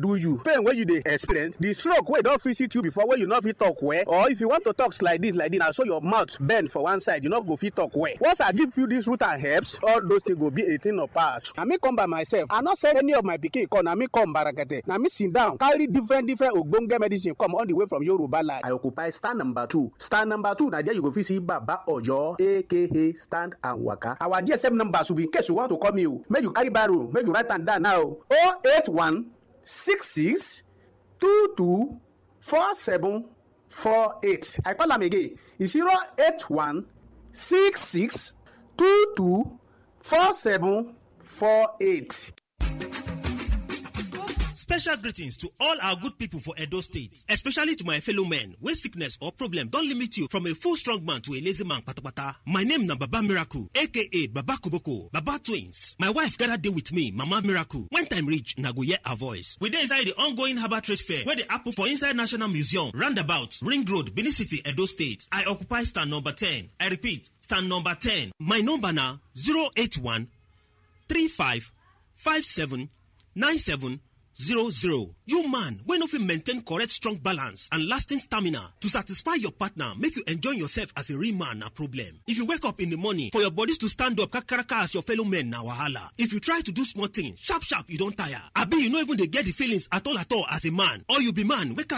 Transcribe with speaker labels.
Speaker 1: do you pain wey you dey experience the stroke wey don visit you before wey you no fit talk well or if you want to talk like this like this na so your mouth bend for one side you no go fit talk well once i give you this root and herbs all those things go be a thing of past na me come by myself i no send any of my pikin come na me come barakete na me sit down carry different different ogbonge medicine come all the way from yoruba land. i occupy stand number two stand number two na there you go fit see baba oyo aka stand and waka our gsm number should be in case you want to call me o make you carry barrow make you write am down now o eight one six six two two four seven four eight i call am again e zero eight one six six two two four seven four eight.
Speaker 2: Special greetings to all our good people for Edo State, especially to my fellow men when sickness or problem don limit you from a full strong man to a lazy man patapata. My name na Baba Miracle, aka Baba Koboko, Baba Twins. My wife gather dey with me, Mama Miracle. When time reach, na go hear her voice. We dey inside the ongoing Harbour Trade Fair wey dey happen for inside National Museum, roundabout, Ring Road, Benin City, Edo State. I occupy stand number 10. I repeat, stand number 10. My number na 081 35 57 97 zero zero. You man wey no fit maintain correct strong balance and lasting stamina to satisfy your partner make you enjoy yourself as a real man na problem. If you wake up in the morning for your bodies to stand up kakaraka as your fellow men na wahala. If you try to do small thing sharp sharp you don tire abi you no even dey get the feelings at all at all as a man or you be man wey carry